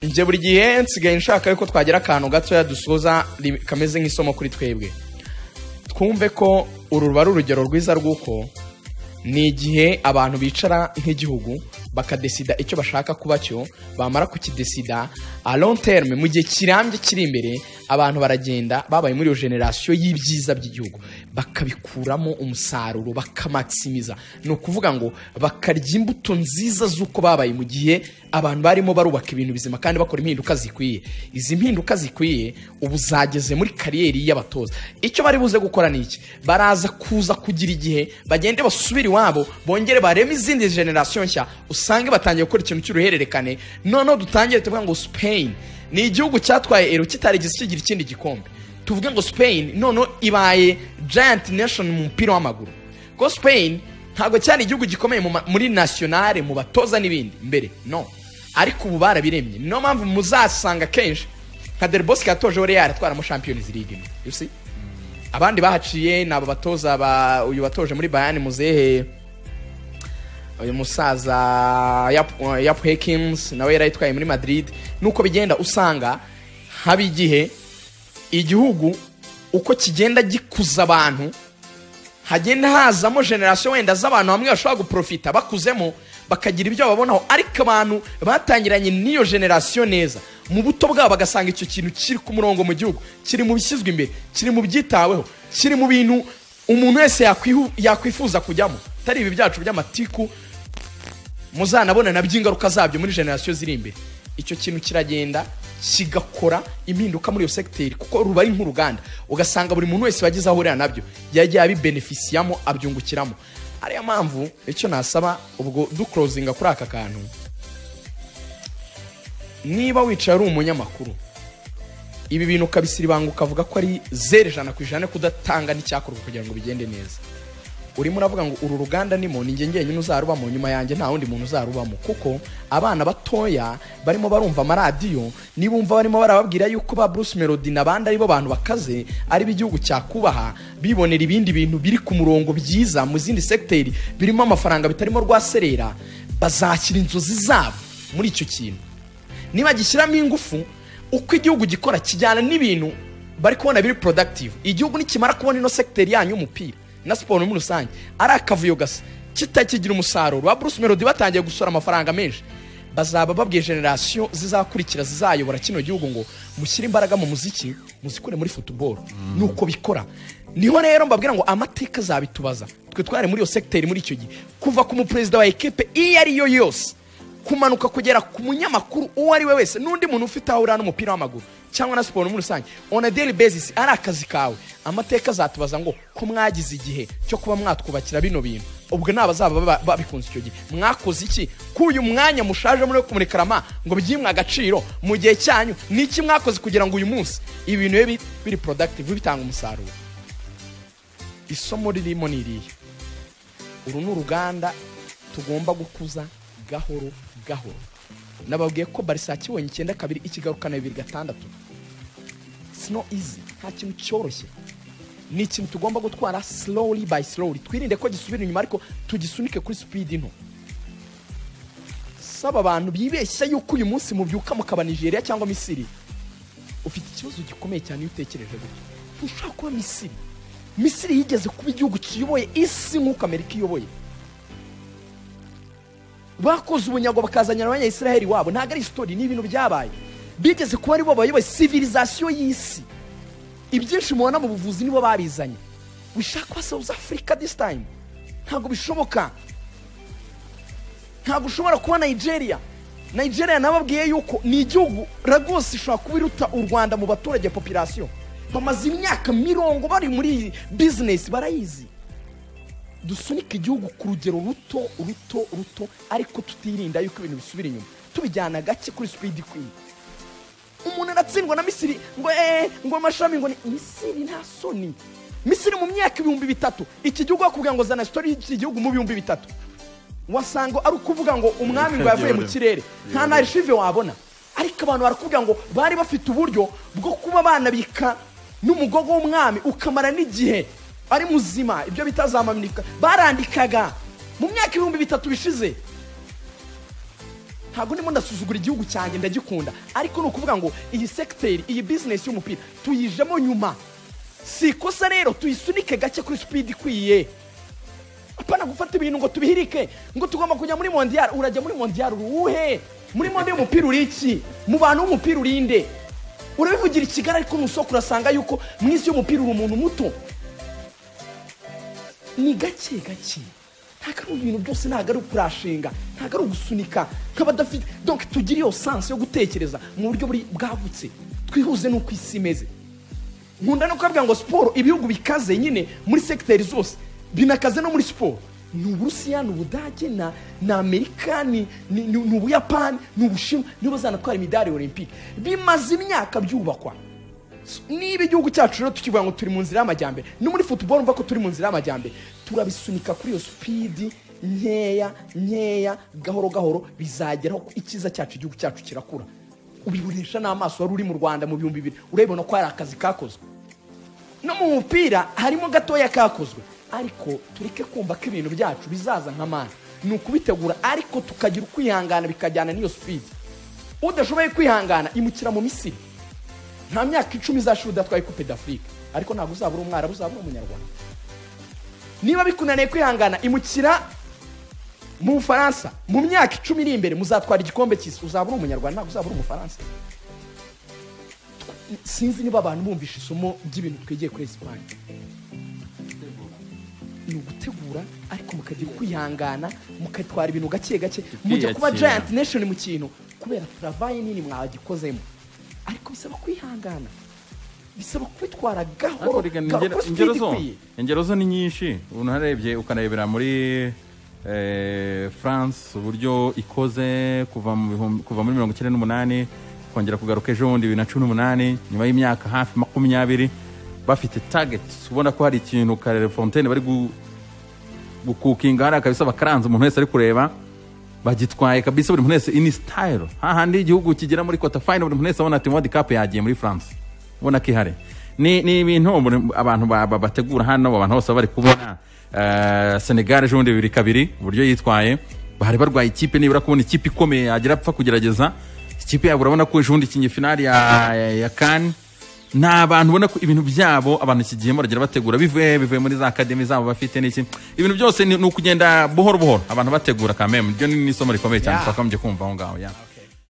njye buri gihe nsigaye nshaka yuko twagira akantu gatoya dusoza ri- kameze nk'isomo kuri twebwe twumve ko uru ruba ari urugero rwiza rw'uko ni igihe abantu bicara nk'igihugu bakadesida icyo bashaka kuba cyo bamara kukidesida a long terme mu gihe kirambye kiri imbere abantu baragenda babaye muri iyo generasiyo y'ibyiza by'igihugu bakabikuramo umusaruro bakamakisimiza ni ukuvuga ngo bakarya imbuto nziza z'uko babaye mu gihe abantu barimo barubaka ibintu bizima kandi bakora impinduka zikwiye izi mpinduka zikwiye ubu zageze muri kariyeri y'abatoza icyo bari buze gukora ni iki baraza kuza kugira igihe bagende basubire iwabo bongere bareme izindi generasiyo nshya usange batangiye gukora ikintu cy'uruhererekane noneho dutangire tuvuga ngo Spain ni igihugu cyatwaye ero kitarigeze kigira ikindi gikombe tuvuge ngo Spain noneho ibaye giant nation mu mupira w'amaguru ko Spain ntabwo cyari igihugu gikomeye mu ma- muri nationale mu batoza n'ibindi mbere no ariko ubu barabiremye niyo mpamvu muzasanga kenshi nka Del Bosque yatojeho Real atwara mu Champions League imwe you see abandi bahaciye ni abo batoza ba uyu watoje muri bayani muzehe uyu musaza Yap- Yap Hekins nawe yari ayitwaye muri Madrid nuko bigenda usanga haba igihe igihugu uko kigenda gikuza abantu hagenda hazamo generasiyo wenda z'abantu bamwe bashobora guprofita bakuzemo bakagira ibyo babonaho ariko abantu batangiranye n'iyo generasiyo neza mu buto bwabo bagasanga icyo kintu kiri ku murongo mu gihugu kiri mu bishyizwe imbere kiri mu byitaweho kiri mu bintu umuntu wese yakwihu- yakwifuza kujyamo atari ibi byacu by'amatiku muzanabona nabyo ingaruka zabyo muri generasiyo ziri imbere icyo kintu kiragenda kigakora impinduka muri iyo segiteri kuko ruba ari nk'uruganda ugasanga buri muntu wese wagize aho ahurira nabyo yagiye abibenefisiyamo abyungukiramo ariyo mpamvu icyo nasaba ubwo dukorozinga kuri aka kantu niba wicaye ari umunyamakuru ibi bintu ukabisiribanga ukavuga ko ari zeru ijana ku ijana kudatanga n'icyakorwa kugira ngo bigende neza urimo uravuga ngo uru ruganda nimo ni njye njyenyine uzarubamo nyuma yanjye nta wundi muntu uzarubamo kuko abana batoya barimo barumva amaradiyo nibumva barimo barababwira yuko ba Bruce Melody n'abandi aribo bantu bakaze ari bo igihugu cyakubaha bibonera ibindi bintu biri ku murongo byiza mu zindi segiteri birimo amafaranga bitarimo rwaserera bazashyira inzozi zabo muri icyo kintu niba gishyiramo ingufu uko igihugu gikora kijyana n'ibintu bari kubona biri productive igihugu nikimara kubona ino sekiteri yanyu y'umupira na siporo muri rusange ari akavuyo gasa kitakigira umusaruro ba Bruce Melody batangiye gusora amafaranga menshi bazaba babwiye generasiyo zizakurikira zizayobora kino gihugu ngo mushyire imbaraga mu muziki muzikure muri football nuko bikora niho rero mbabwira ngo amateka azabitubaza twe twari muri iyo sekiteri muri icyo gihe kuva ku muperezida wa ekipe iyo ari yo yose kumanuka kugera ku munyamakuru uwo ari we wese n'undi muntu ufite aho urira n'umupira w'amaguru cyangwa na siporo muri rusange on a daily basis ari akazi kawe amateka azatubaza ngo ko mwagize igihe cyo kuba mwatwubakira bino bintu ubwo ni abazaba baba- babikunze icyo gihe mwakoze iki k'uyu mwanya mushaje muri kumurika rama ngo byimwe agaciro mu gihe cyanyu ni iki mwakoze kugira ngo uyu munsi ibi bintu bibe biri productive bitanga umusaruro isomo ririmo ni irihe uru ni uruganda tugomba gukuza gahoro gahoro nababwiye ko barisa kibonye icyenda kabiri ikigarukana bibiri gatandatu It's not easy nta kintu cyoroshye ni ikintu tugomba gutwara slowly by slowly twirinde ko gisubira inyuma ariko tugisunike kuri speed nto saba abantu bibeshya yuko uyu munsi mubyuka mukaba nigeria cyangwa misiri ufite ikibazo gikomeye cyane iyo utekereje gutyo ntushobora kuba misiri misiri yigeze kuba igihugu kiyoboye isi nk'uko amerika iyoboye bakoze ubunyago bakazanira abanyayisiraheli wabo ntabwo ari isitori ni ibintu byabaye bigeze kuba aribo bayoboye sivilizasiyo y'isi ibyinshi mubona mu buvuzi nibo babizanye wishaka kuba south africa this time ntabwo bishoboka ntabwo ushobora kuba nigeria nigeria nababwiye yuko ni igihugu ragose ishobora kuba iruta u rwanda mu baturage population bamaze imyaka mirongo bari muri iyi bizinesi barayizi dusunike igihugu ku rugero ruto ruto ruto ariko tutirinda yuko ibintu bisubira inyuma tubijyana gake kuri sipidi ikwiye umuntu aratsindwa na misiri ngo eee ngo amashami ngo ni misiri nta soni misiri mu myaka ibihumbi bitatu iki gihugu bakubwira ngo zana sitori y'iki gihugu mu bihumbi bitatu wasanga ari ukuvuga ngo umwami ngo yavuye mu kirere nta na arishive wabona ariko abantu barakubwira ngo bari bafite uburyo bwo kuba banabika n'umugogo w'umwami ukamara n'igihe ari muzima ibyo bitazamanika barandikaga mu myaka ibihumbi bitatu bishize ntabwo ndimo ndasuzugura igihugu cyanjye ndagikunda ariko ni ukuvuga ngo iyi segiteri iyi bizinesi y'umupira tuyijemo nyuma si ikosa rero tuyisunike gake kuri sipidi ikwiye apana gufata ibintu ngo tubihirike ngo tugomba kujya muri mondiyari urajya muri mondiyari uruwuhe muri monde y'umupira uri iki mu bantu b'umupira uri inde urabivugira i kigali ariko mu isoko urasanga yuko mu isi y'umupira uri umuntu muto ni gake gake ntabwo ari ibintu byose ntabwo ari ukurashinga ntabadafite ari ugusunika nk'abadafite donc tugire iyo sansi yo gutekereza mu buryo buri bwagutse twihuze n'uko isi imeze nkunda no kubabwira ngo siporo ibihugu bikaze nyine muri segiteri zose binakaze no muri siporo ni uburusiya ni ubudage na ni amerika ni ni- ni- ni ubuyapani ni ubushinwa nibo bazanatwara imidari olympique bimaze imyaka byubakwa niba igihugu cyacu rero tukivuga ngo turi mu nzira y'amajyambere no muri futuboro mva ko turi mu nzira y'amajyambere turabisunika kuri iyo supidi nkeya nkeya gahoro gahoro bizageraho ko icyiza cyacu igihugu cyacu kirakura ubibonesha n'amaso wari uri mu rwanda mu bihumbi bibiri urabibona ko hari akazi kakozwe no mu mupira harimo gatoya kakozwe ariko tureke kumva ko ibintu byacu bizaza nk'amani ni ukubitegura ariko tukagira ukwihangana bikajyana n'iyo sipidi udashoboye kwihangana imukira mu misiri nta myaka icumi izashira udatwaye coupe d'afrique ariko ntabwo uzaba uri umwarabu uzaba uri umunyarwanda niba bikunaniye kwihangana imukira mu bufaransa mu myaka icumi iri imbere muzatwara igikombe cy'isi uzaba uri umunyarwanda ntabwo uzaba uri umufaransa sinzi niba abantu bumvishe isomo ry'ibintu twigiye kuri esipanye ni ugutegura ariko mukagira kwihangana mukatwara ibintu gake gake mujya kuba Kwiyakira. giant nation mu kintu kubera turavaye nini mwagikozemo ariko bisaba kwihangana bisaba kubitwara gahoro Ariko reka ni gahoro ingero- kuri ingero speed zo ikwiye ingero zo ni nyinshi unarebye ukanarebera muri eh, france uburyo ikoze kuva mu bihumbi- kuva muri mirongo icyenda n'umunani kongera kugaruka ejo bundi bibiri na cumi n'umunani nyuma y'imyaka hafi makumyabiri bafite tageti ubona ko hari ikintu karere fontaine bari gu- gukukinga hariya kabisa bakaranze umuntu wese ari kureba bagitwaye kabisa buri muntu wese ini sitayiro hahandi igihugu kigera muri kota fayine buri muntu wese abona ati wodi kapu yagiye muri france ubona ko ihari ni ni ibintu umuntu- abantu ba- ba- bategura hano abantu bose baba bari kubona eh, senegal ejo bundi bibiri kabiri uburyo yitwaye bari barwaye ikipe nibura kubona ikipe ikomeye yagira apfa kugerageza ikipe yabo urabona ko ejo bundi ikinnye finali ya, ya, ya kani ni abantu ubona ko ibintu byabo abantu iki gihe baragenda bategura bivuye bivuye muri za akademi zabo bafite n'iki ibintu byose ni ni ukugenda buhoro buhoro abantu bategura kameme ryo ni ni isomo rikomeye cyane Yeah. twakagombye kumva aho ngaho ya